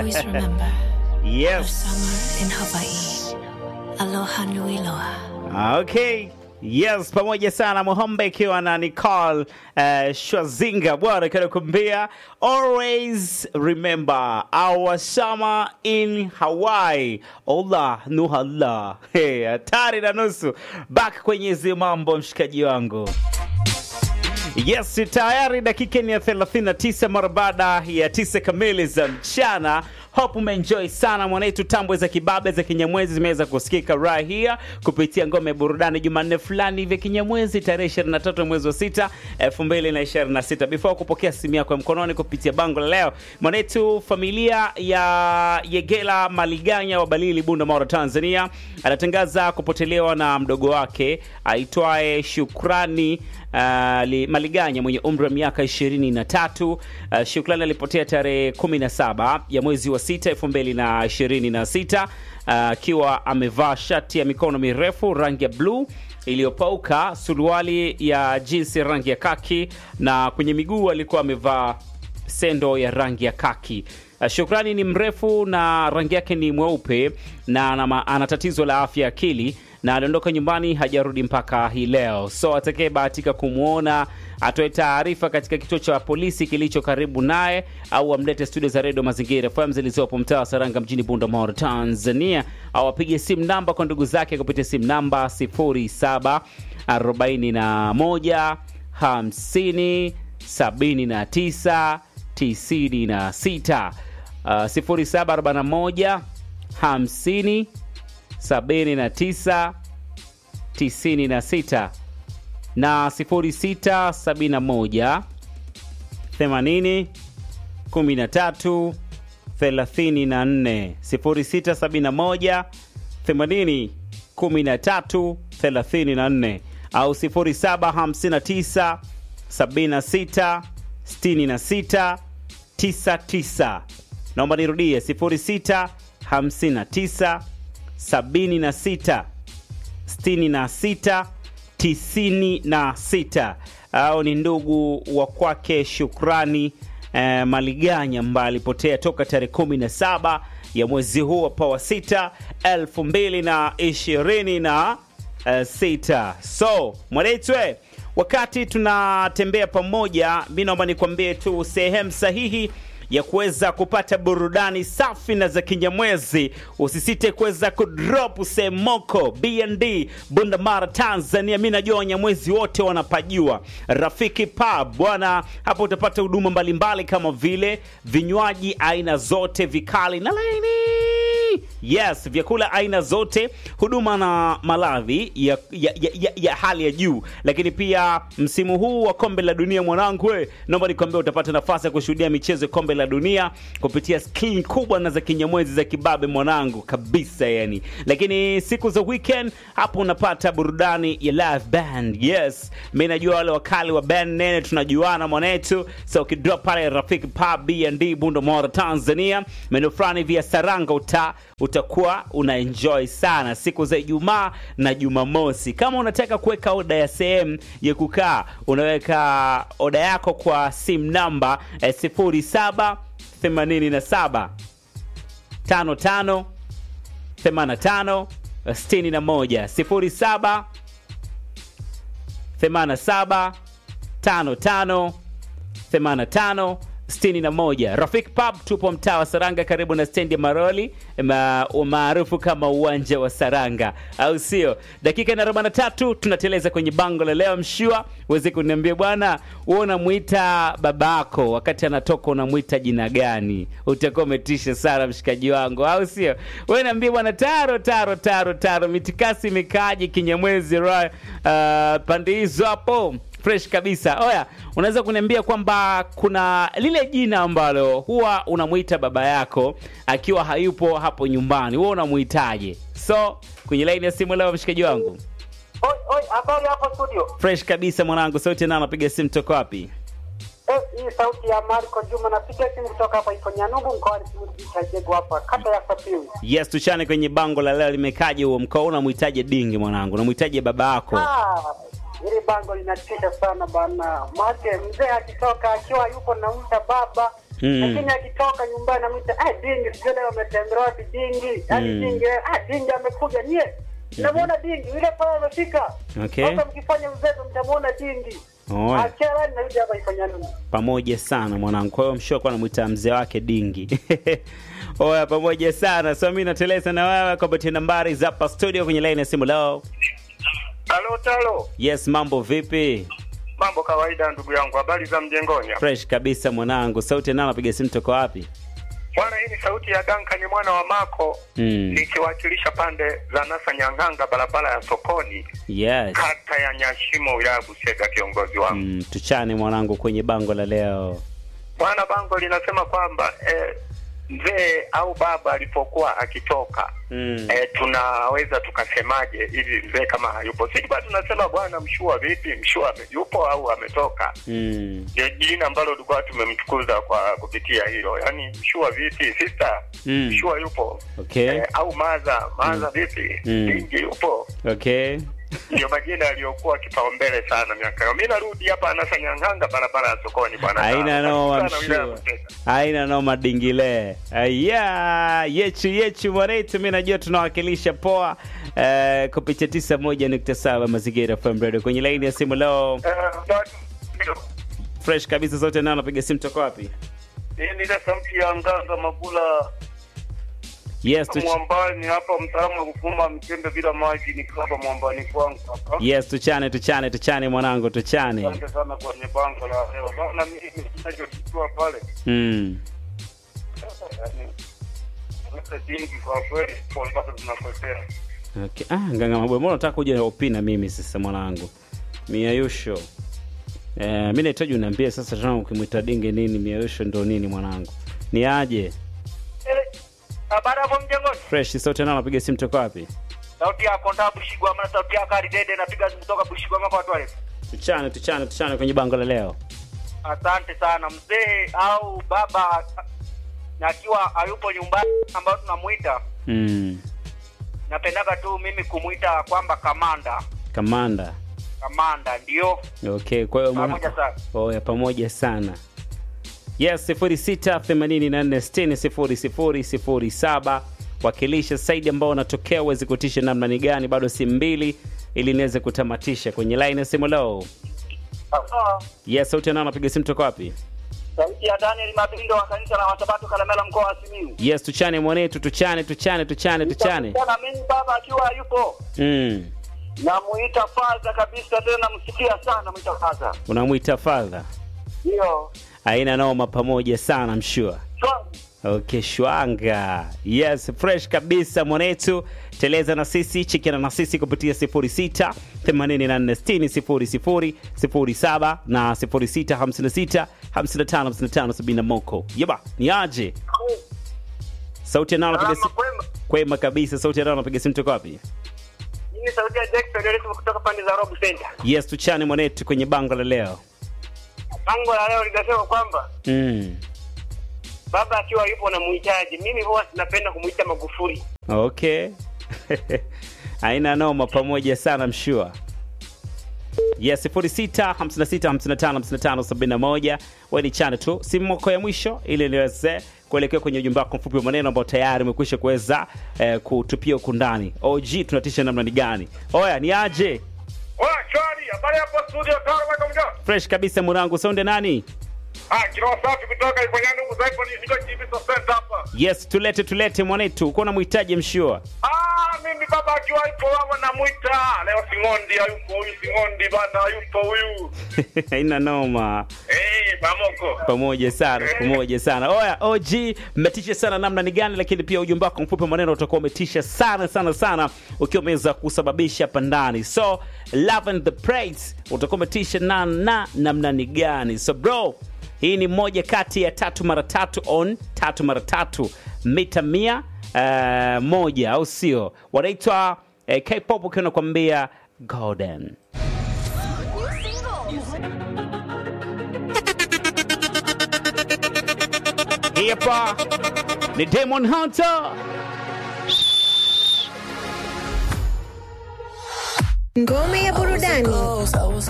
always remember our Yes. summer in Hawaii. Aloha nui loa. Okay. Yes, pamoja sana Muhombe ikiwa na Nicole uh, Shwazinga bwana kanakumbia always remember our summer in Hawaii. Ola nuhala. Hey, hatari na nusu. Back kwenye hizi mambo mshikaji wangu. Yes, tayari dakika ni ya 39 mara baada ya tisa kamili za mchana. Hope umeenjoy sana mwanetu. Tambwe za kibabe za Kinyamwezi zimeweza kusikika right here kupitia ngome ya burudani Jumanne fulani hivi Kinyamwezi tarehe 23 mwezi wa 6 2026. Before kupokea simu yako ya mkononi kupitia bango la leo, mwanetu, familia ya Yegela Maliganya wa Balili, Bunda, Mara, Tanzania anatangaza kupotelewa na mdogo wake aitwaye Shukrani Uh, li, Maliganya mwenye umri wa miaka 23. Uh, Shukrani alipotea tarehe 17 ya mwezi wa 6 2026 akiwa uh, amevaa shati ya mikono mirefu rangi ya bluu iliyopauka, suruali ya jinsi rangi ya kaki na kwenye miguu alikuwa amevaa sendo ya rangi ya kaki. Uh, Shukrani ni mrefu na rangi yake ni mweupe na ana ana tatizo la afya ya akili na aliondoka nyumbani hajarudi mpaka hii leo. So atakaye bahatika kumwona atoe taarifa katika kituo cha polisi kilicho karibu naye au amlete studio za redio Mazingira FM zilizopo mtaa wa Saranga mjini Bunda, Tanzania, au apige simu namba kwa ndugu zake kupitia simu namba 07 41 50 79 96 uh, 0741 50 79 96 na 0671 80 13 34 0671 80 13 34 au 0759 76 66 99 naomba nirudie 06 59 76 66 96 au ni ndugu wa kwake Shukrani eh, Maliganya ambaye alipotea toka tarehe 17 ya mwezi huu wa pawa 6 2026 so mwanetwe wakati tunatembea pamoja mi naomba nikwambie tu sehemu sahihi ya kuweza kupata burudani safi na za kinyamwezi usisite kuweza kudrop semoko bnd bundamara tanzania mi najua wanyamwezi wote wanapajua rafiki pub bwana hapo utapata huduma mbalimbali kama vile vinywaji aina zote vikali na laini yes vyakula aina zote huduma na maladhi ya, ya, ya, ya, ya hali ya juu lakini pia msimu huu wa kombe la dunia mwanangu we naomba nikwambia utapata nafasi ya kushuhudia michezo ya kombe la dunia kupitia skrin kubwa na za kinyamwezi za kibabe mwanangu kabisa yani lakini siku za weekend hapo unapata burudani ya live band yes mi najua wale wakali wa band nene tunajuana mwanetu so ukidrop pale rafiki pub bnd bundo mora tanzania maeneo fulani vya saranga uta utakuwa una enjoy sana siku za ijumaa na jumamosi kama unataka kuweka oda ya sehemu ya kukaa unaweka oda yako kwa sim namba eh, 07 87 55 85 61 07 87 55 85 61 Rafik Pub tupo mtaa wa Saranga karibu na stendi ya Maroli ma, maarufu kama uwanja wa Saranga, au sio? Dakika na 43 tunateleza kwenye bango la leo. Mshua uweze kuniambia bwana, wewe unamwita babako wakati anatoka unamwita jina gani? Utakuwa umetisha sana mshikaji wangu, au sio? Wewe niambie bwana, taro taro taro taro, mitikasi imekaaje kinyamwezi ra uh, pande hizo hapo fresh kabisa. Oya, unaweza kuniambia kwamba kuna lile jina ambalo huwa unamwita baba yako akiwa hayupo hapo nyumbani, huwa unamuitaje? So kwenye laini ya simu leo, mshikaji wangu. Oi, oi, habari hapo studio. Fresh kabisa mwanangu, sauti na anapiga simu toka wapi? Eh, hii sauti ya Marco Juma napiga simu kutoka hapa Iponyanungu mkoani Kitajego hapa kata ya Sapiwi. Yes, tuchane kwenye bango la leo. Limekaje huo mkoa? Unamwitaje dingi mwanangu? Unamwitaje baba yako? Ah, hili bango linatisha sana bana. Maana mzee akitoka akiwa yupo namuita baba, Mm. lakini akitoka nyumbani namwita ah, dingi sijui leo ametembea wapi dingi yaani Mm. dingi ah, dingi amekuja nie mtamwona dingi yule pale amefika Okay. sasa mkifanya mzezo mtamwona dingi Oya. achela narudi hapa ifanya nini pamoja sana mwanangu kwa hiyo mshoku anamwita mzee wake dingi oya pamoja sana so mi nateleza na wewe kupatia nambari za hapa studio kwenye laini ya simu leo Halo Talo, yes mambo vipi mambo kawaida ndugu yangu, habari za mjengoni hapa? fresh kabisa mwanangu sauti nao napiga simu toko wapi Bwana, hii ni sauti ya Duncan mwana wa Mako mm. nikiwakilisha pande za Nasa Nyang'anga, barabara ya sokoni, yes kata ya Nyashimo, wilaya ya Busega, kiongozi wangu. mm, tuchane mwanangu kwenye bango la leo Bwana, bango linasema kwamba eh, mzee au baba alipokuwa akitoka mm. eh, tunaweza tukasemaje ili mzee kama hayupo? Sisi bado tunasema bwana, mshua vipi? Mshua ame- yupo au ametoka? Mm. Ndio jina ambalo tulikuwa tumemtukuza kwa kupitia hilo, yaani mshua vipi sister, Mm. mshua yupo okay eh, au maza maza vipi Mm. dingi yupo, okay ndio majina yaliyokuwa kipaumbele sana miaka hiyo. Mi narudi hapa Anasa Nyang'anga, barabara ya sokoni bwana. aina noma Sana wilaya ya mshua Busega. aina noma dingile aya yechu yechu mwanetu mi najua tunawakilisha poa eh, kupitia tisa moja nukta saba mazingira FM radio kwenye laini ya simu leo Eh, ndio. fresh kabisa zote nao napiga simu toka wapi Hii ni ile sauti ya Nganga Mabula yes tuch mwambani hapa, mtaalamu wa kufuma mchembe bila maji, nikiwa hapa mwambani kwangu hapa. yes tuchane tuchane tuchane mwanangu tuchane Asante sana kwenye bango la hewa bana, mimi ninachokijua pale mm. yani pesa nyingi kwa kweli, kwa ambazo tunakosea. okay. ah, nganga mabwe mbona nataka kuja opina mimi sasa mwanangu miayusho eh, mi nahitaji uniambie sasa tena ukimwita dinge nini miayusho ndo nini mwanangu ni aje Habari hapo mjengoni, fresh sote nao napiga simu toka wapi sauti ya konda Bushigwa, ama sauti ya Kari Dede, napiga simu kutoka Bushigwa kwa watu wale. tuchane tuchane tuchane kwenye bango la leo Asante sana mzee au baba, na akiwa hayupo nyumbani, ambayo tunamuita mm. napendaga tu mimi kumuita kwamba kamanda. kamanda Kamanda ndio okay kwa hiyo mwana- pamoja sana. oya pamoja sana yes 0684600007 wakilisha saidi ambao wanatokea uwezi kutisha namna ni gani bado si mbili ili niweze kutamatisha kwenye line ya simu leo Ah, yes sauti nao napiga simu toka wapi Sauti ya Daniel Mabindo wa kanisa la Wasabato Kalemela, mkoa wa Simiyu. yes tuchane mwanetu tuchane tuchane tuchane tuchane Sana mimi baba akiwa yupo mm. namuita faza kabisa, tena msikia sana mwita faza. unamwita fadha Ndio. aina noma pamoja sana mshua Okay, shwanga. Yes, fresh kabisa mwanetu. Teleza na sisi, chikiana na sisi kupitia 06 84 60 07 na 06 56 55 55 sabini moko. Yeba, ni aje? Sauti ya nao napiga Salama simu. kwema. Kwema kabisa, sauti ya nao napiga simu toka wapi? Mimi sauti ya Jackson Elizabeth kutoka pande za Rob Center. Yes, tuchane mwanetu kwenye bango la leo. Bango la leo linasema kwamba Mm. baba akiwa yupo na muhitaji, mimi huwa napenda kumuita Magufuli. Okay. Haina noma pamoja sana mshua. Yes, 06 56 55 55 71. Wewe ni chana tu simu moko ya mwisho ili niweze kuelekea kwenye ujumbe wako mfupi wa maneno ambao tayari umekwisha kuweza eh, kutupia huku ndani. OG tunatisha namna ni gani? Oya, ni aje? Oya, shwari, habari hapo studio Taro wako mjao. Fresh kabisa mwanangu, sonde nani? Ah, kilo safi kutoka Ifanyani huko sasa ni niko kibiso center hapa. Yes, tulete tulete mwanetu. Uko unamhitaji mshua? Ah, mimi baba akiwa ipo wao namuita. Leo Singondi hayupo huyu Singondi bana hayupo huyu. Haina noma. Eh, bamoko. pamoja sana pamoja sana oya og mmetisha sana namna ni gani lakini pia ujumbe wako mfupi wa maneno utakuwa umetisha sana sana sana ukiwa umeweza kusababisha hapa ndani so love and the praise utakuwa umetisha na na namna ni gani so bro hii ni moja kati ya tatu mara tatu on tatu mara tatu mita mia uh, moja au sio wanaitwa uh, kpop ukiwa nakwambia golden Hii hapa ni Demon Hunter. Ngome ya burudani